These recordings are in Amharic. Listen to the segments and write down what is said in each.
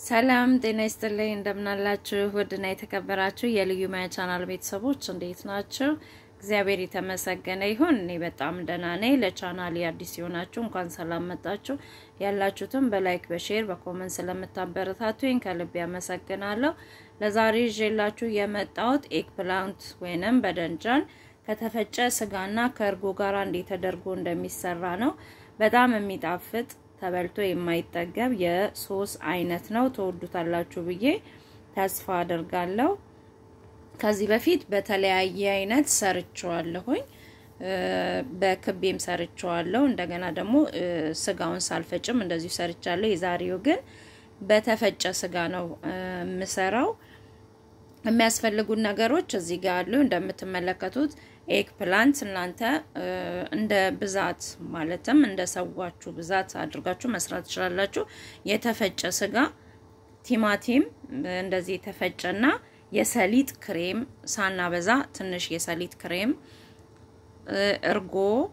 ሰላም ጤና ይስጥልኝ። እንደምናላችሁ ውድና የተከበራችሁ የልዩ ማያ ቻናል ቤተሰቦች እንዴት ናችሁ? እግዚአብሔር የተመሰገነ ይሁን። እኔ በጣም ደህና ነኝ። ለቻናል አዲስ የሆናችሁ እንኳን ሰላም መጣችሁ። ያላችሁትም በላይክ በሼር በኮመንት ስለምታበረታቱኝ ከልብ ያመሰግናለሁ። ለዛሬ ይዤላችሁ የመጣሁት ኤግ ፕላንት ወይንም በደንጃን ከተፈጨ ስጋና ከእርጎ ጋር እንዴት ተደርጎ እንደሚሰራ ነው። በጣም የሚጣፍጥ ተበልቶ የማይጠገብ የሶስ አይነት ነው። ተወዱታላችሁ ብዬ ተስፋ አደርጋለሁ። ከዚህ በፊት በተለያየ አይነት ሰርቸዋለሁኝ። በክቤም ሰርቸዋለሁ። እንደገና ደግሞ ስጋውን ሳልፈጭም እንደዚሁ ሰርቻለሁ። የዛሬው ግን በተፈጨ ስጋ ነው የምሰራው። የሚያስፈልጉን ነገሮች እዚህ ጋር አሉ። እንደምትመለከቱት ኤግ ፕላንት እናንተ እንደ ብዛት ማለትም እንደ ሰዋችሁ ብዛት አድርጋችሁ መስራት ትችላላችሁ። የተፈጨ ስጋ፣ ቲማቲም እንደዚህ የተፈጨና የሰሊጥ ክሬም ሳናበዛ ትንሽ የሰሊጥ ክሬም፣ እርጎ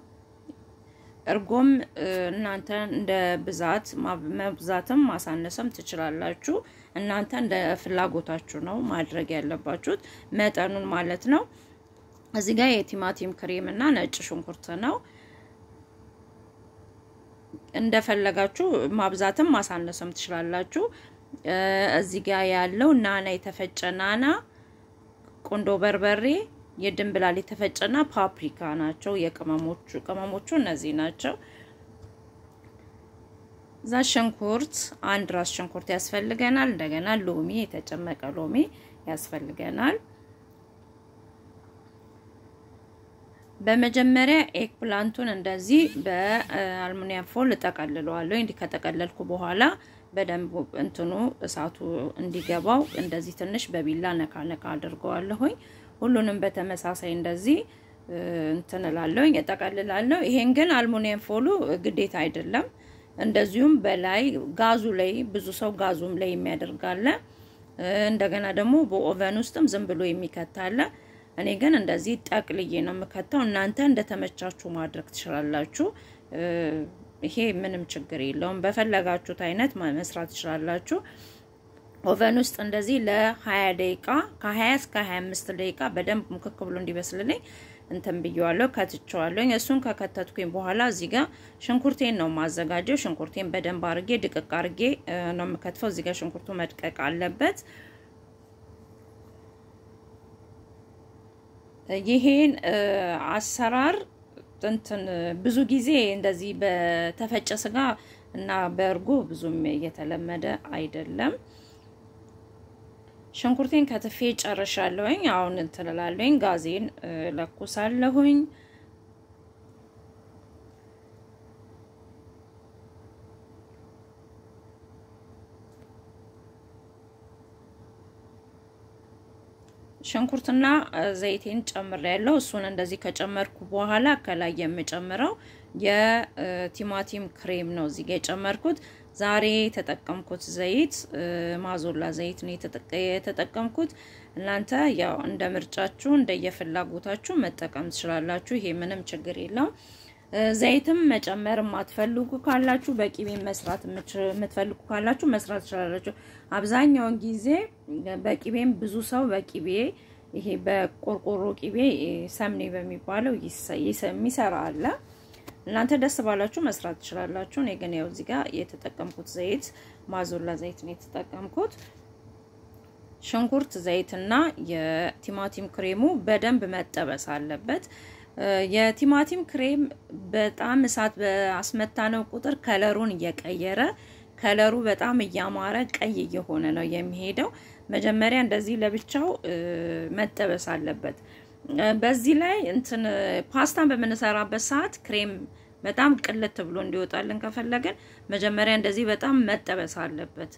እርጎም እናንተ እንደ ብዛት መብዛትም ማሳነስም ትችላላችሁ። እናንተ እንደ ፍላጎታችሁ ነው ማድረግ ያለባችሁት መጠኑን ማለት ነው። እዚህ ጋር የቲማቲም ክሬም እና ነጭ ሽንኩርት ነው። እንደፈለጋችሁ ማብዛትም ማሳነስም ትችላላችሁ። እዚህ ጋር ያለው ናና የተፈጨ ናና፣ ቁንዶ በርበሬ የድንብላል የተፈጨና ፓፕሪካ ናቸው። የቅመሞቹ ቅመሞቹ እነዚህ ናቸው። እዛ ሽንኩርት አንድ ራስ ሽንኩርት ያስፈልገናል። እንደገና ሎሚ የተጨመቀ ሎሚ ያስፈልገናል። በመጀመሪያ ኤግ ፕላንቱን እንደዚህ በአልሙኒየም ፎል እጠቀልለዋለሁ። እንዲህ ከጠቀለልኩ በኋላ በደንብ እንትኑ እሳቱ እንዲገባው እንደዚህ ትንሽ በቢላ ነካ ነካ አድርገዋለሁኝ። ሁሉንም በተመሳሳይ እንደዚህ እንትን እላለሁኝ እጠቀልላለሁ። ይሄን ግን አልሙኒየም ፎሉ ግዴታ አይደለም። እንደዚሁም በላይ ጋዙ ላይ ብዙ ሰው ጋዙም ላይ የሚያደርጋለ። እንደገና ደግሞ በኦቨን ውስጥም ዝም ብሎ የሚከታለ። እኔ ግን እንደዚህ ጠቅልዬ ነው የምከተው። እናንተ እንደተመቻችሁ ማድረግ ትችላላችሁ። ይሄ ምንም ችግር የለውም። በፈለጋችሁት አይነት መስራት ትችላላችሁ። ኦቨን ውስጥ እንደዚህ ለ20 ደቂቃ ከ20 እስከ 25 ደቂቃ በደንብ ሙክክ ብሎ እንዲበስልልኝ እንትን ብየዋለሁ፣ ከትቸዋለሁ። እሱን ከከተትኩኝ በኋላ እዚህ ጋር ሽንኩርቴን ነው ማዘጋጀው። ሽንኩርቴን በደንብ አርጌ ድቅቅ አርጌ ነው የምከትፈው። እዚህ ጋር ሽንኩርቱ መድቀቅ አለበት። ይሄን አሰራር እንትን ብዙ ጊዜ እንደዚህ በተፈጨ ስጋ እና በእርጎ ብዙም እየተለመደ አይደለም። ሽንኩርቴን ከትፌ ጨርሻለሁኝ። አሁን እንትን እላለሁኝ፣ ጋዜን ለኩሳለሁኝ። ሽንኩርትና ዘይቴን ጨምሬያለሁ። እሱን እንደዚህ ከጨመርኩ በኋላ ከላይ የምጨምረው የቲማቲም ክሬም ነው እዚህ ጋር የጨመርኩት። ዛሬ የተጠቀምኩት ዘይት ማዞላ ዘይት ነው የተጠቀምኩት። እናንተ ያው እንደ ምርጫችሁ እንደየፍላጎታችሁ መጠቀም ትችላላችሁ። ይሄ ምንም ችግር የለውም። ዘይትም መጨመር የማትፈልጉ ካላችሁ በቂቤ መስራት የምትፈልጉ ካላችሁ መስራት ትችላላችሁ። አብዛኛውን ጊዜ በቂቤም ብዙ ሰው በቂቤ ይሄ በቆርቆሮ ቂቤ ሰምኔ በሚባለው የሚሰራ አለ። እናንተ ደስ ባላችሁ መስራት ትችላላችሁ። እኔ ግን ያው እዚህ ጋር የተጠቀምኩት ዘይት ማዞላ ዘይት ነው የተጠቀምኩት። ሽንኩርት ዘይትና የቲማቲም ክሬሙ በደንብ መጠበስ አለበት። የቲማቲም ክሬም በጣም እሳት በአስመታነው ቁጥር ከለሩን እየቀየረ ከለሩ በጣም እያማረ ቀይ እየሆነ ነው የሚሄደው። መጀመሪያ እንደዚህ ለብቻው መጠበስ አለበት። በዚህ ላይ እንትን ፓስታን በምንሰራበት ሰዓት ክሬም በጣም ቅልት ብሎ እንዲወጣልን ከፈለገን መጀመሪያ እንደዚህ በጣም መጠበስ አለበት።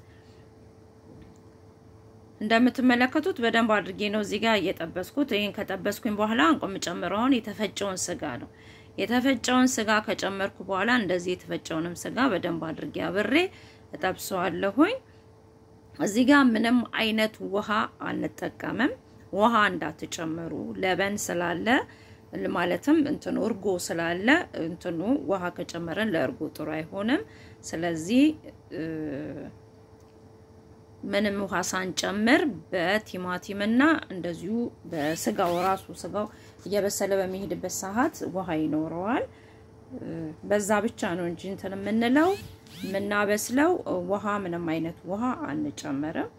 እንደምትመለከቱት በደንብ አድርጌ ነው እዚህ ጋር እየጠበስኩት። ይህን ከጠበስኩኝ በኋላ እንቆ የምጨምረውን የተፈጨውን ስጋ ነው። የተፈጨውን ስጋ ከጨመርኩ በኋላ እንደዚህ የተፈጨውንም ስጋ በደንብ አድርጌ አብሬ እጠብሰዋለሁኝ። እዚህ ጋር ምንም አይነት ውሃ አንጠቀምም። ውሃ እንዳትጨምሩ ለበን ስላለ ማለትም እንትኑ እርጎ ስላለ እንትኑ ውሃ ከጨመረን ለእርጎ ጥሩ አይሆንም። ስለዚህ ምንም ውሃ ሳንጨምር በቲማቲምና እንደዚሁ በስጋው ራሱ ስጋው እየበሰለ በሚሄድበት ሰዓት ውሃ ይኖረዋል። በዛ ብቻ ነው እንጂ እንትን የምንለው የምናበስለው ውሃ ምንም አይነት ውሃ አንጨምርም።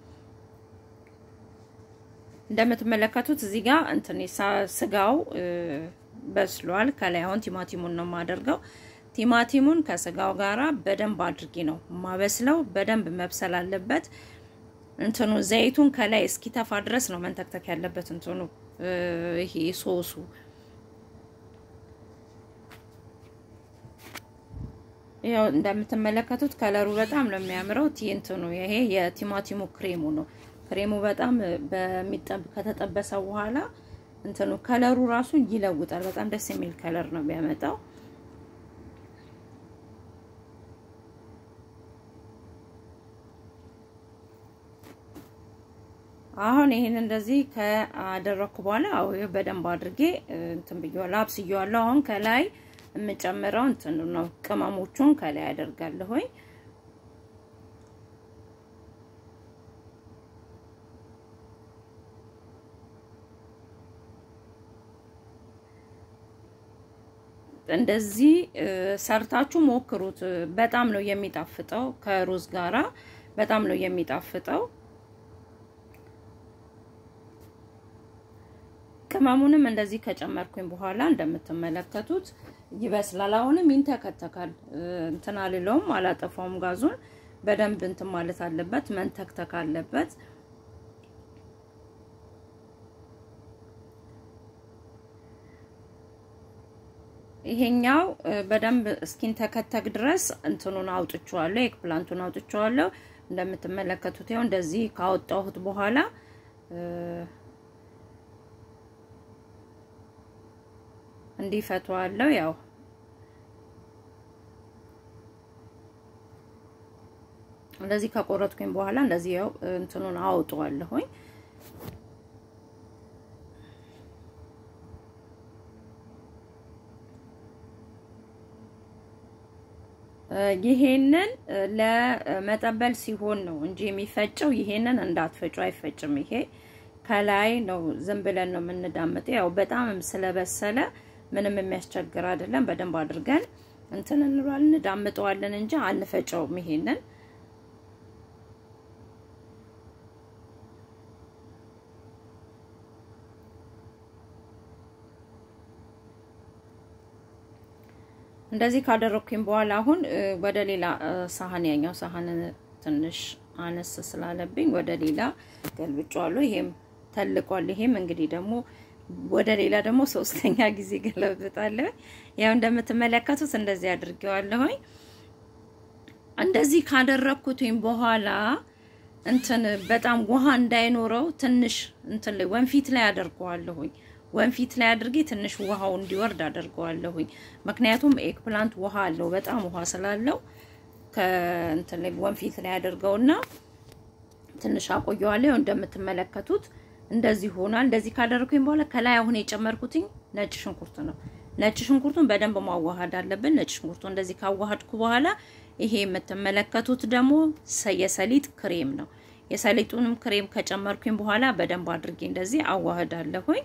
እንደምትመለከቱት እዚህ ጋር እንትን ስጋው በስሏል። ከላይ አሁን ቲማቲሙን ነው የማደርገው። ቲማቲሙን ከስጋው ጋራ በደንብ አድርጌ ነው ማበስለው። በደንብ መብሰል አለበት። እንትኑ ዘይቱን ከላይ እስኪተፋ ድረስ ነው መንተክተክ ያለበት። እንትኑ ይሄ ሶሱ ያው እንደምትመለከቱት ከለሩ በጣም ነው የሚያምረው። እንትኑ ይሄ የቲማቲሙ ክሬሙ ነው። ክሬሙ በጣም በሚጠብ ከተጠበሰ በኋላ እንትኑ ከለሩ ራሱ ይለውጣል። በጣም ደስ የሚል ከለር ነው የሚያመጣው። አሁን ይሄን እንደዚህ ካደረኩ በኋላ አው በደንብ አድርጌ እንትን ብዬዋለሁ፣ አብስዬዋለሁ። አሁን ከላይ የምጨምረው እንትን ነው ቅመሞቹን ከላይ አደርጋለሁኝ። እንደዚህ ሰርታችሁ ሞክሩት። በጣም ነው የሚጣፍጠው። ከሩዝ ጋራ በጣም ነው የሚጣፍጠው። ቅመሙንም እንደዚህ ከጨመርኩኝ በኋላ እንደምትመለከቱት ይበስላል። አሁንም ይንተከተካል። እንትን አልለውም፣ አላጠፋውም። ጋዙን በደንብ እንትን ማለት አለበት፣ መንተክተክ አለበት። ይሄኛው በደንብ እስኪንተከተክ ድረስ እንትኑን አውጥቼዋለሁ፣ ኤግ ፕላንቱን አውጥቼዋለሁ። እንደምትመለከቱት ያው እንደዚህ ካወጣሁት በኋላ እንዲፈቷዋለሁ። ያው እንደዚህ ከቆረጥኩኝ በኋላ እንደዚህ ያው እንትኑን አውጠዋለሁኝ። ይሄንን ለመጠበል ሲሆን ነው እንጂ የሚፈጨው። ይሄንን እንዳትፈጩ፣ አይፈጭም። ይሄ ከላይ ነው ዝም ብለን ነው የምንዳምጠው። ያው በጣም ስለበሰለ ምንም የሚያስቸግር አይደለም። በደንብ አድርገን እንትን እንሏለን እንዳምጠዋለን እንጂ አንፈጨውም። ይሄንን እንደዚህ ካደረኩኝ በኋላ አሁን ወደ ሌላ ሳህን ያኛው ሳህን ትንሽ አነስ ስላለብኝ ወደ ሌላ ገልብጫዋለሁ። ይሄም ተልቋል። ይሄም እንግዲህ ደግሞ ወደ ሌላ ደግሞ ሶስተኛ ጊዜ ገለብጣለሁ። ያው እንደምትመለከቱት እንደዚህ አድርጌዋለሁኝ። እንደዚህ ካደረኩትኝ በኋላ እንትን በጣም ውሃ እንዳይኖረው ትንሽ እንትን ላይ ወንፊት ላይ አደርገዋለሁኝ። ወንፊት ላይ አድርጌ ትንሽ ውሃው እንዲወርድ አደርገዋለሁኝ። ምክንያቱም ኤግ ፕላንት ውሃ አለው፣ በጣም ውሃ ስላለው ከእንትን ላይ ወንፊት ላይ አድርገውና ትንሽ አቆየዋለሁ። እንደምትመለከቱት እንደዚህ ሆኗል። እንደዚህ ካደረኩኝ በኋላ ከላይ አሁን የጨመርኩትኝ ነጭ ሽንኩርት ነው። ነጭ ሽንኩርቱን በደንብ ማዋሃድ አለብን። ነጭ ሽንኩርቱ እንደዚህ ካዋሃድኩ በኋላ ይሄ የምትመለከቱት ደግሞ የሰሊጥ ክሬም ነው። የሰሊጡንም ክሬም ከጨመርኩኝ በኋላ በደንብ አድርጌ እንደዚህ አዋህዳለሁኝ።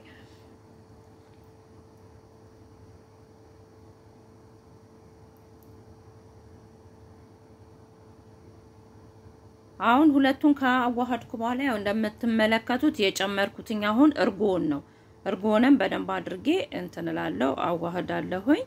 አሁን ሁለቱን ከአዋሃድኩ በኋላ ያው እንደምትመለከቱት የጨመርኩትኝ አሁን እርጎን ነው። እርጎንም በደንብ አድርጌ እንትን እላለሁ አዋህዳለሁኝ።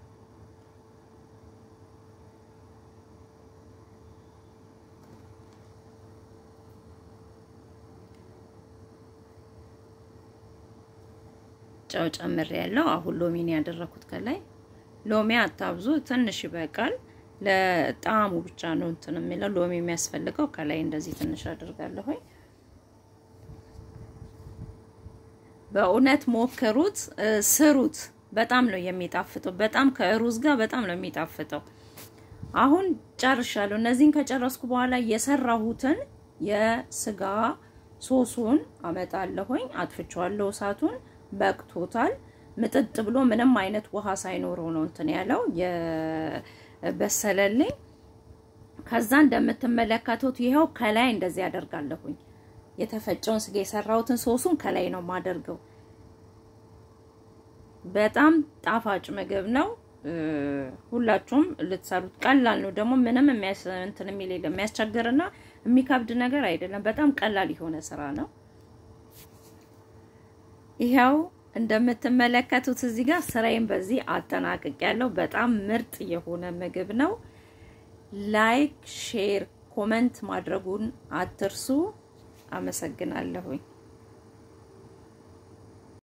ጨው ጨምሬ ያለው አሁን ሎሚን ያደረኩት ከላይ ሎሚ አታብዙ፣ ትንሽ ይበቃል። ለጣዕሙ ብቻ ነው እንትን የሚለው ሎሚ የሚያስፈልገው። ከላይ እንደዚህ ትንሽ አድርጋለሁኝ። በእውነት ሞክሩት፣ ስሩት። በጣም ነው የሚጣፍጠው። በጣም ከሩዝ ጋር በጣም ነው የሚጣፍጠው። አሁን ጨርሻለሁ። እነዚህን ከጨረስኩ በኋላ የሰራሁትን የስጋ ሶሱን አመጣለሁኝ። አጥፍቼዋለሁ እሳቱን በቅቶታል። ምጥጥ ብሎ ምንም አይነት ውሃ ሳይኖረው ነው እንትን ያለው የበሰለልኝ። ከዛ እንደምትመለከቱት ይኸው ከላይ እንደዚህ ያደርጋለሁኝ። የተፈጨውን ስጋ የሰራሁትን ሶሱን ከላይ ነው የማደርገው። በጣም ጣፋጭ ምግብ ነው። ሁላችሁም ልትሰሩት ቀላል ነው። ደግሞ ምንም እንትን የሚል የለም የሚያስቸግርና የሚከብድ ነገር አይደለም። በጣም ቀላል የሆነ ስራ ነው። ይኸው እንደምትመለከቱት እዚህ ጋር ስራዬን በዚህ አጠናቅቅ ያለው በጣም ምርጥ የሆነ ምግብ ነው። ላይክ፣ ሼር፣ ኮመንት ማድረጉን አትርሱ። አመሰግናለሁኝ።